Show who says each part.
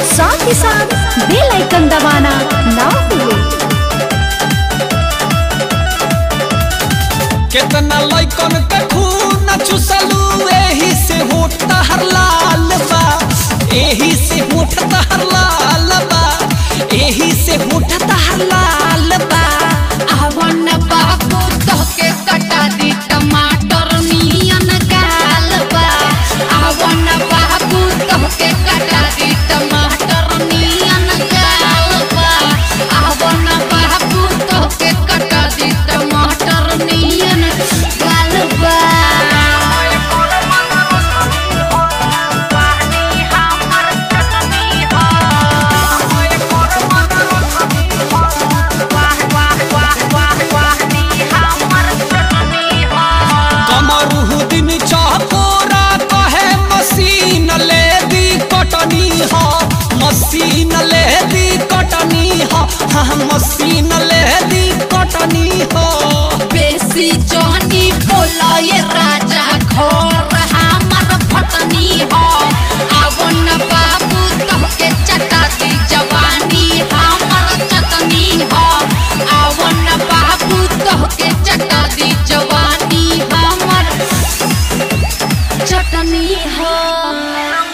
Speaker 1: साथ ही साथ बेल आइकन दबाना ना भूलें
Speaker 2: केतना लइकन के खून चुसलू एही से होठ तहर लाल बा एही से होठ तहर लाल बा एही से होठ तहर लाल बा
Speaker 3: आवन बाबू तोहके कटा दी टमाटर नियन गाल बा आवन बाबू तोहके कटा दी टमाटर नियन गाल बा आवन बाबू तोहके कटा दी टमाटर नियन गाल बा
Speaker 2: कमरू दिन चहकोरा कहे मशीन ले दी कटनी हो मशीन ले दी कटनी हो हाँ मशीन ले दी कटनी हो
Speaker 3: बेसी जनी बोला ये राजा घर हमर फटनी हो आवन बाबू तोहके चटाती जवानी हमर चटनी हो आवन बाबू तोहके चटाती जवानी हमर चटनी हो